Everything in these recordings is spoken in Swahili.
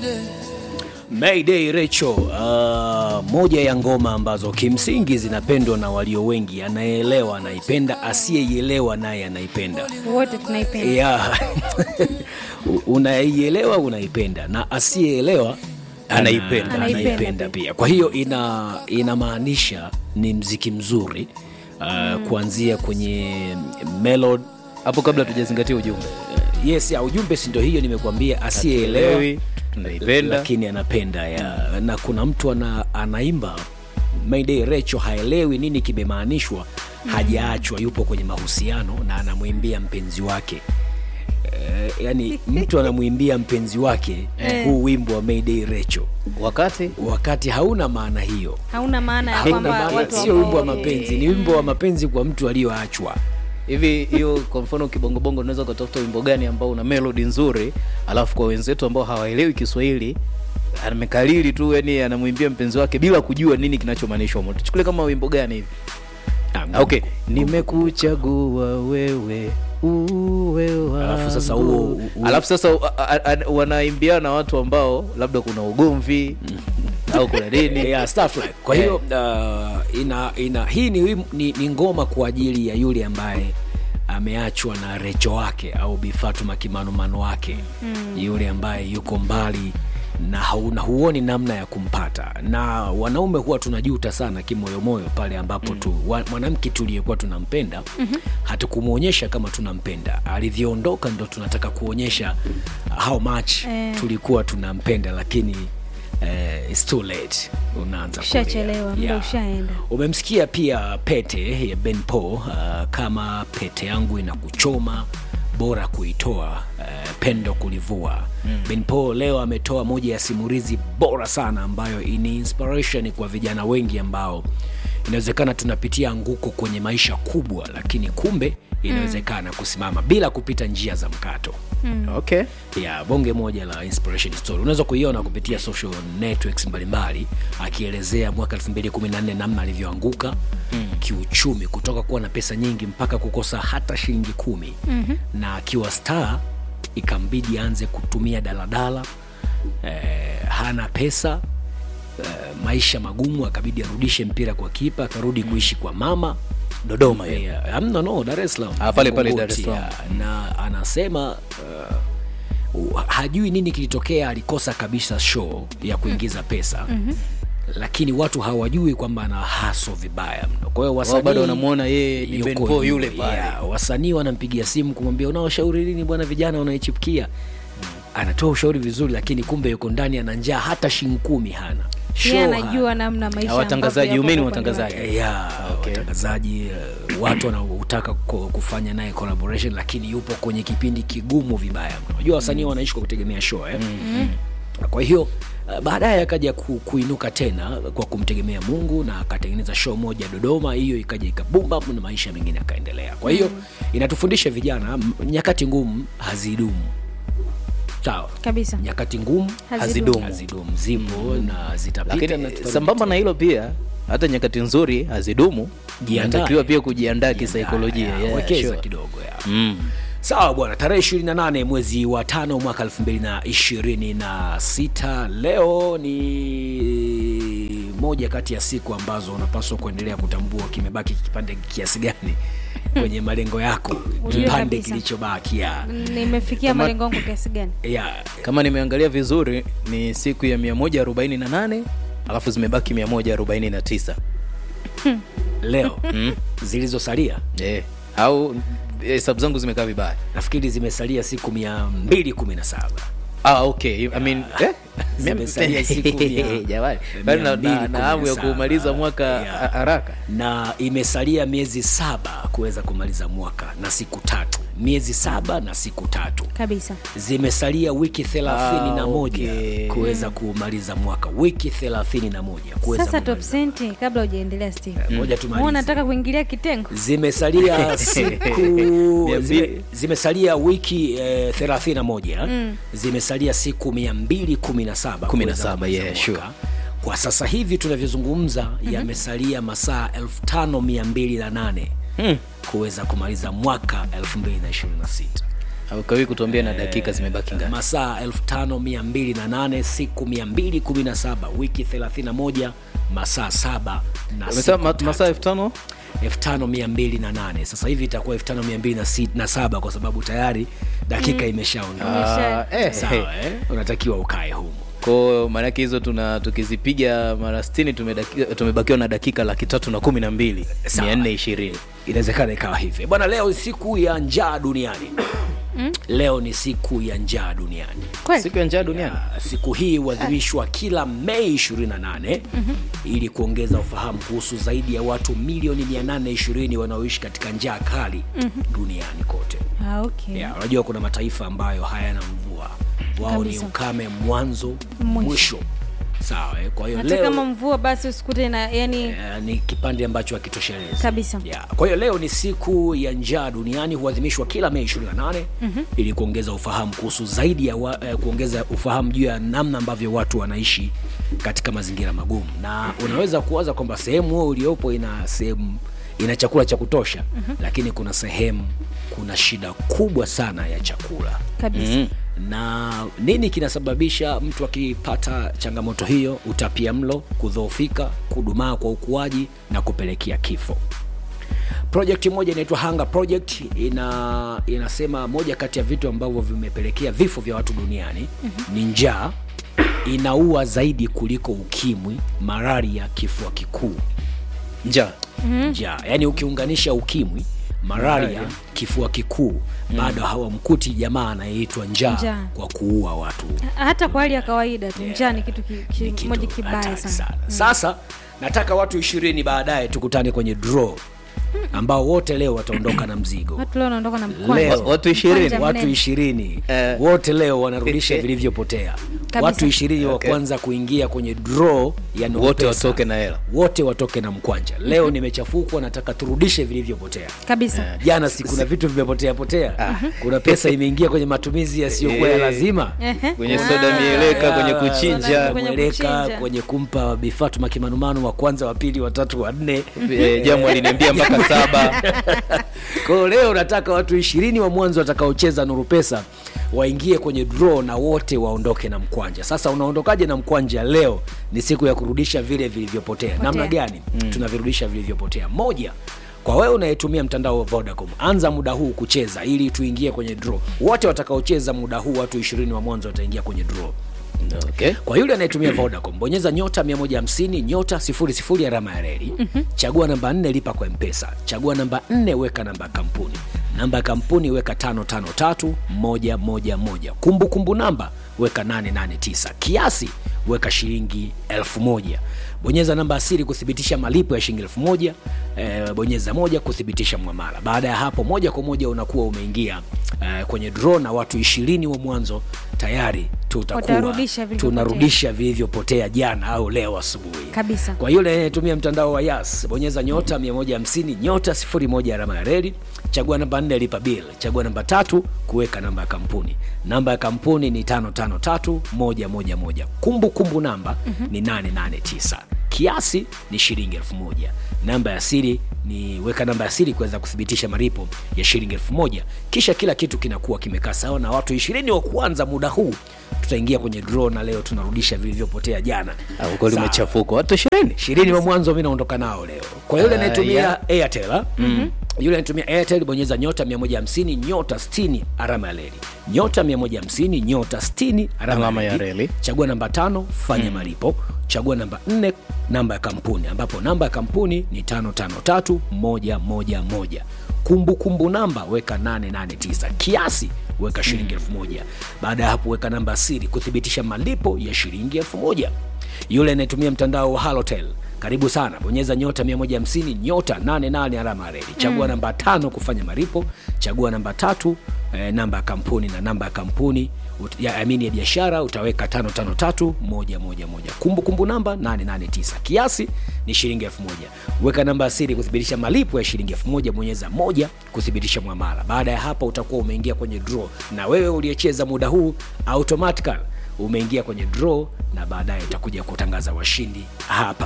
Mayday Recho, uh, moja ya ngoma ambazo kimsingi zinapendwa na walio wengi. Anayeelewa anaipenda, asiyeielewa naye anaipenda. wote tunaipenda Yeah. Unaielewa unaipenda, na asiyeelewa Anaipenda. ana- Anaipenda anaipenda pia. Kwa hiyo ina inamaanisha ni mziki mzuri uh, kuanzia kwenye melody hapo kabla tujazingatia ujumbe yes ya ujumbe si ndio hiyo nimekuambia asiyeelewa Hatuelewi, tunaipenda lakini anapenda ya na kuna mtu ana, anaimba Mayday Recho haelewi nini kimemaanishwa hajaachwa yupo kwenye mahusiano na anamwimbia mpenzi wake Eh, yani mtu anamwimbia mpenzi wake huu wimbo wa Mayday Recho wakati wakati hauna maana hiyo hauna maana ya Hauna kwamba maana, watu sio wako- wimbo wa mapenzi ni wimbo wa mapenzi kwa mtu aliyoachwa hivi hiyo kwa mfano kibongobongo unaweza ukatafuta wimbo gani ambao una melodi nzuri alafu kwa wenzetu ambao hawaelewi kiswahili amekalili tu yani anamwimbia mpenzi wake bila kujua nini kinachomaanishwa humo. tuchukulie kama wimbo gani hivi Ah, okay nimekuchagua wewe uwe wangu. Alafu sasa huo- huo- alafu sasa uh, uh, uh, wanaimbia na watu ambao labda kuna ugomvi au kuna nini yeah, stuff like. kwa hiyo uh, ina, ina, hii ni, wim- ni, ni ngoma kwa ajili ya yule ambaye ameachwa na recho wake au bifatuma kimanumano wake mm. yule ambaye yuko mbali na hauna huoni namna ya kumpata na wanaume huwa tunajuta sana kimoyomoyo pale ambapo mm. tu wa- mwanamke tuliyekuwa tunampenda mm-hmm. hatukumwonyesha kama tunampenda alivyoondoka ndo tunataka kuonyesha how much Eh. tulikuwa tunampenda lakini eh, it's too late unaanza kulia. Ushachelewa, muda ushaenda. umemsikia pia pete ya ben Paul, uh, kama pete yangu inakuchoma bora kuitoa uh, pendo kulivua mm. ben Paul leo ametoa moja ya simulizi bora sana ambayo ni inspiration kwa vijana wengi ambao inawezekana tunapitia anguko kwenye maisha kubwa lakini kumbe inawezekana kusimama bila kupita njia za mkato okay ya bonge moja la inspiration story unaweza kuiona kupitia social networks mbalimbali akielezea mwaka 2014 namna alivyoanguka mm. kiuchumi kutoka kuwa na pesa nyingi mpaka kukosa hata shilingi kumi mm-hmm. na akiwa star ikambidi aanze kutumia daladala eh, hana pesa eh, maisha magumu akabidi arudishe mpira kwa kipa akarudi kuishi kwa mama dodoma hiyo Yeah, amna no Dar es Salaam. Ah, pale pale Kongoti, Dar es Salaam. yeah. na anasema uh, hajui nini kilitokea alikosa kabisa show ya kuingiza pesa mm-hmm. lakini watu hawajui kwamba ana haso vibaya mno kwa hiyo Wao bado wasanii wanamuona yeye ni yuko Ben Paul juu, yule pale yeah, wasanii wanampigia simu kumwambia unaoshauri nini bwana vijana wanaichipukia anatoa ushauri vizuri lakini kumbe yuko ndani ana njaa hata shilingi kumi hana Show yeye hana. anajua namna maisha Na watangazaji, ambavyo umeni yapo kwa upande watangazaji. wake. ya watangazaji eh, watu wanaotaka ku- kufanya naye collaboration lakini yupo kwenye kipindi kigumu vibaya mno. unajua wasanii wanaishi kwa kutegemea show eh? mm-hmm. kwa hiyo uh, baadaye akaja ku, kuinuka tena kwa kumtegemea mungu na akatengeneza show moja dodoma hiyo ikaja ikabumba na maisha mengine yakaendelea kwa hiyo inatufundisha vijana m- nyakati ngumu hazidumu sawa kabisa nyakati ngumu Hazidumu. hazidumu zipo na zitapita na lakini tutarudi sambamba na hilo pia hata nyakati nzuri hazidumu Jiandae. inatakiwa pia kujiandaa kisaikolojia Ya, yeah, wekeza sure. kidogo ya. mm. sawa bwana tarehe 28 mwezi wa tano mwaka 2026 leo ni moja kati ya siku ambazo unapaswa kuendelea kutambua kimebaki kipande kiasi gani kwenye malengo yako Ujue kipande kabisa. kilichobaki ya, nimefikia malengo yangu kiasi gani ya kama nimeangalia vizuri ni siku ya 148 alafu zimebaki 149 leo zilizosalia yeah. au hesabu zangu zimekaa vibaya nafikiri zimesalia siku 217 ah, okay. I mean, eh? Zimesalia siku mia- Jamani, mia bado na- mbili na kumi na na hamu ya saba. kumaliza mwaka Yeah. ha- haraka na imesalia miezi saba kuweza kumaliza mwaka na siku tatu miezi saba na siku tatu kabisa zimesalia wiki thelathini na Ah, moja okay. kuweza kumaliza mwaka wiki thelathini na moja kuweza sasa top kumaliza. senti kabla hujaendelea steve Ngoja Wewe tumalize. unataka kuingilia kitengo zimesalia siku Mia zime, mbili. zimesalia wiki eh, 31 mm. zimesalia siku 217 Kumi na kuweza saba, kumaliza yeah, mwaka. sure. kwa sasa hivi tunavyozungumza mm-hmm. yamesalia masaa 5208 Mm. kuweza kumaliza mwaka 2026 aukawi kutuambia na dakika zimebaki ngapi masaa 5208 siku 217 wiki 31 masaa 7 na umesema siku ma- tatu. masaa elfu tano 5208 sasa hivi itakuwa 5207 kwa sababu tayari dakika imeshaondoka Imesha- Ah, eh, sawa eh. eh? unatakiwa ukae humo ko maanake hizo tuna tukizipiga mara stini tumedaki- tumebakiwa na dakika laki tatu na kumi na mbili Sawa. mia nne ishirini inawezekana ikawa hivi bwana leo siku ya njaa duniani leo ni siku ya njaa duniani kweli siku ya njaa duniani Ya, siku hii huadhimishwa kila mei 28 ili kuongeza ufahamu kuhusu zaidi ya watu milioni 820 wanaoishi katika njaa kali duniani kote ah, okay. Ya, unajua kuna mataifa ambayo hayana mvua wao ni Kabisa. ukame mwanzo Mwisho. mwisho sawa eh? kwa hiyo hata leo kama mvua basi usikute na yani eh, ni kipande ambacho hakitoshelezi Kabisa. ya, kwa hiyo leo ni siku ya njaa duniani huadhimishwa kila mei 28 mm-hmm. ili kuongeza ufahamu kuhusu zaidi ya wa, eh, kuongeza ufahamu juu ya namna ambavyo watu wanaishi katika mazingira magumu na unaweza kuwaza kwamba sehemu huo uliopo ina sehemu ina chakula cha kutosha mm-hmm. lakini kuna sehemu kuna shida kubwa sana ya chakula kabisa mm. na nini kinasababisha mtu akipata changamoto hiyo utapia mlo kudhoofika kudumaa kwa ukuaji na kupelekea kifo projekti moja inaitwa hunger project ina inasema moja kati ya vitu ambavyo vimepelekea vifo vya watu duniani mm-hmm. ni njaa inaua zaidi kuliko ukimwi malaria kifua kikuu njaa njaa yaani ukiunganisha ukimwi malaria Malaria. kifua kikuu bado hawamkuti jamaa anayeitwa njaa Njaa. kwa kuua watu hata kwa hali ya kawaida tu njaa ni kitu ki- ki- Ni kitu moja kibaya hatari sana sasa nataka watu ishirini baadaye tukutane kwenye draw ambao wote leo wataondoka na mzigo watu leo wanaondoka na Leo. mkwanja watu ishirini Mkwanja watu mnene. ishirini Eh. wote leo wanarudisha vilivyopotea watu ishirini Okay. wa kwanza kuingia kwenye draw ya Nuru wote Pesa. watoke na hela wote watoke na mkwanja leo nimechafukwa nataka turudishe vilivyopotea kabisa jana si kuna vitu vimepotea potea kuna pesa imeingia kwenye matumizi yasiyokuwa ya Eh. lazima Ehe. kwenye Ah. soda mieleka kwenye Soda kuchinja kwenye mweleka kuchinja. kwenye kumpa bifatuma kimanumanu wa kwanza wa pili watatu wa nne Eh, jamu aliniambia mpaka saba kwao leo nataka watu ishirini wa mwanzo watakaocheza nuru pesa waingie kwenye draw na wote waondoke na mkwanja sasa unaondokaje na mkwanja leo ni siku ya kurudisha vile vilivyopotea namna gani mm. tunavirudisha vilivyopotea moja kwa wewe unayetumia mtandao wa vodacom anza muda huu kucheza ili tuingie kwenye draw wote watakaocheza muda huu watu ishirini wa mwanzo wataingia kwenye draw okay. kwa yule anayetumia vodacom bonyeza nyota 150 nyota 00 alama ya reli mm-hmm. chagua namba 4 lipa kwa mpesa chagua namba 4 weka namba ya kampuni namba ya kampuni weka 553111 kumbukumbu namba weka 889 kiasi weka shilingi 1000 bonyeza namba asiri kuthibitisha malipo ya shilingi 1000 e, bonyeza moja kuthibitisha mwamala baada ya hapo moja kwa moja unakuwa umeingia e, kwenye draw na watu ishirini wa mwanzo tayari tutakuwa Watarudisha vilivyopotea. tunarudisha vilivyopotea jana au leo asubuhi kabisa kwa yule anayetumia mtandao wa yas bonyeza nyota 150 nyota 01 alama ya reli chagua namba 4 lipa bill chagua namba tatu kuweka namba ya kampuni namba ya kampuni ni 553111 kumbukumbu namba mm-hmm. ni 889 kiasi ni shilingi 1000 namba ya siri ni weka namba ya siri kuweza kuthibitisha malipo ya shilingi 1000 kisha kila kitu kinakuwa kimekaa sawa na watu ishirini wa kwanza muda huu tutaingia kwenye draw na leo tunarudisha vilivyopotea jana Ah, uko Sawa limechafuka watu ishirini ishirini wa mwanzo mi naondoka nao leo kwa yule Ah, anayetumia yeah. airtel ah, yule anayetumia airtel bonyeza nyota 150 nyota 60 alama ya reli nyota 150 nyota 60 alama Alama ya ya reli reli. chagua namba tano fanya malipo chagua namba 4 namba ya kampuni ambapo namba ya kampuni ni 553111 kumbukumbu namba weka 889 kiasi weka shilingi elfu moja baada ya hapo weka namba ya siri kuthibitisha malipo ya shilingi elfu moja yule anayetumia mtandao wa halotel karibu sana bonyeza nyota 150 nyota 88 alama ya reli chagua mm. namba tano kufanya malipo chagua namba tatu eh, namba ya kampuni na namba ya kampuni ut- ya amini ya biashara utaweka 553111 kumbukumbu namba 889 kiasi ni shilingi 1000 weka namba ya siri kuthibitisha malipo ya shilingi 1000 bonyeza moja kuthibitisha mwamala baada ya hapo utakuwa umeingia kwenye draw na wewe uliyecheza muda huu automatical umeingia kwenye draw na baadaye utakuja kutangaza washindi hapa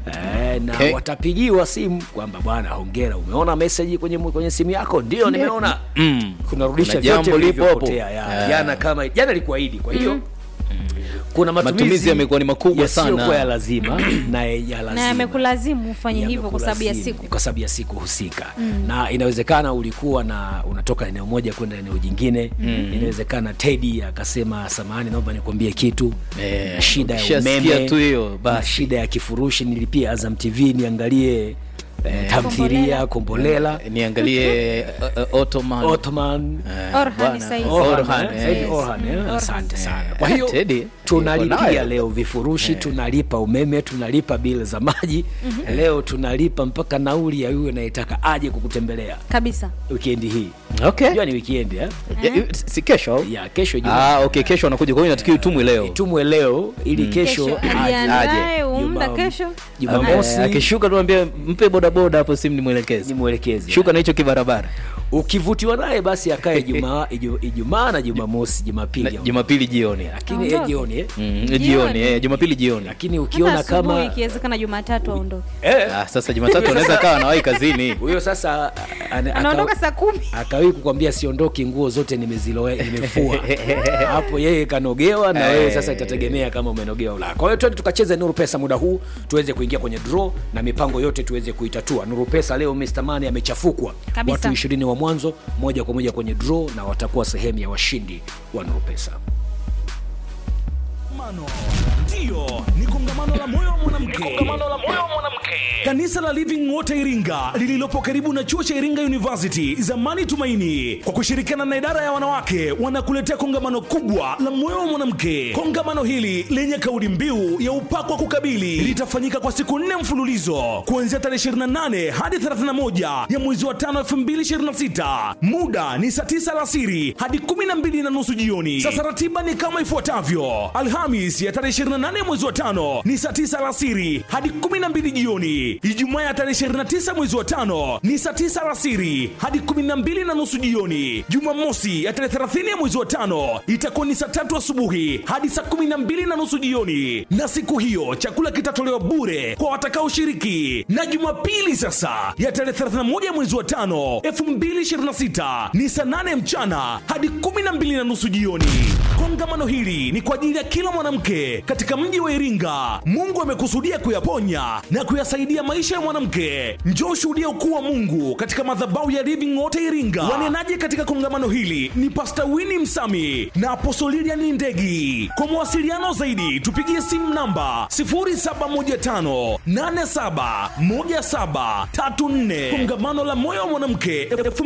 Eh, na Okay. watapigiwa simu kwamba bwana hongera umeona meseji kwenye, kwenye simu yako ndio nimeona Mm. kunarudisha Kuna vyote jambo lipo hapo. vilivyopotea, ya. Yeah. jana kama jana ilikuahidi kwa hiyo kuna matumizi, Matumizi yamekuwa ni makubwa yasiyokuwa sana. ya lazima na ya lazima na yamekulazimu ufanye hivyo kwa sababu ya Yamekulazimu, siku kwa sababu ya siku husika na inawezekana ulikuwa na unatoka eneo moja kwenda eneo jingine inawezekana tedi akasema samahani naomba nikwambie kitu Eh, na shida ya ukishasikia umeme tu hiyo, na basi. shida ya kifurushi nilipia azam tv niangalie eh, tamthilia kombolela niangalie uh, uh, Ottoman. ottoman Eh, Orhan bwana. sasa hivi. Orhan, Orhan, eh. eh, sasa hivi Yes. Orhan, eh, Mm. asante sana Eh, kwa hiyo Teddy, yuko tunalipia nayo. leo vifurushi tunalipa umeme tunalipa bili za maji leo tunalipa mpaka nauli ya yule anayetaka aje kukutembelea kabisa wikendi hii Okay. jua ni wikendi eh? Ya, yu- si kesho au? ya kesho Ijumaa. Ah, okay, kesho anakuja kwa hiyo inatakiwa itumwe leo. itumwe leo ili kesho kesho aje. ajiandae umda Juma- kesho jumamosi Eh, akishuka tuambie mpe bodaboda hapo simu nimwelekeze. nimwelekeze Shuka na hicho kibarabara. ukivutiwa naye basi akae Ijumaa Iju- ijumaa na jumamosi Na jumapili au- Jumapili jioni. lakini eh, Aondoke. jioni eh? Mm, Jioni. jioni, eh, Jumapili jioni. lakini hata ukiona asubuhi kama ikiwezekana jumatatu aondoke eh, Ah, sasa Jumatatu anaweza kawa anawahi kazini. huyo sasa ana- anaondoka aka- saa kumi akawahi kukwambia siondoki nguo zote nimeziloe nimefua hapo yeye kanogewa na wewe sasa itategemea kama umenogewa au la kwa hiyo twende tukacheze nuru pesa muda huu tuweze kuingia kwenye draw na mipango yote tuweze kuitatua nuru pesa leo Mr. Mani amechafukwa Kabisa. watu ishirini wa mwanzo moja kwa moja kwenye draw na watakuwa sehemu ya washindi wa nuru pesa Kongamano. Ndiyo, ni kongamano la moyo wa mwanamke. Kanisa la Living Water Iringa lililopo karibu na chuo cha Iringa University, zamani Tumaini, kwa kushirikiana na idara ya wanawake wanakuletea kongamano kubwa la moyo wa mwanamke. Kongamano hili lenye kauli mbiu ya upako wa kukabili litafanyika kwa siku nne mfululizo kuanzia tarehe 28 hadi 31 ya mwezi wa 5 2026. Muda ni saa 9 alasiri hadi 12 na nusu jioni. Sasa ratiba ni kama ifuatavyo: Alhamis ya tarehe 28 mwezi wa tano ni saa 9 alasiri hadi 12 jioni. Ijumaa ya tarehe 29 mwezi wa tano ni saa 9 alasiri hadi 12 na nusu jioni. Jumamosi ya tarehe 30 ya mwezi wa tano itakuwa ni saa tatu asubuhi hadi saa 12 na nusu jioni, na siku hiyo chakula kitatolewa bure kwa watakaoshiriki. Na Jumapili sasa ya tarehe 31 ya mwezi wa tano 2026 ni saa 8 mchana hadi 12 na nusu jioni. Kongamano hili ni kwa ajili ya kila mwanamke katika mji wa Iringa. Mungu amekusudia kuyaponya na kuyasaidia maisha ya mwanamke. Njoo ushuhudia ukuu wa Mungu katika madhabahu ya Living Water Iringa. Wanenaji katika kongamano hili ni Pastor Winnie Msami na Apostle Lilian Ndegi. Kwa mawasiliano zaidi tupigie simu namba 0715 871734. Kongamano la moyo wa mwanamke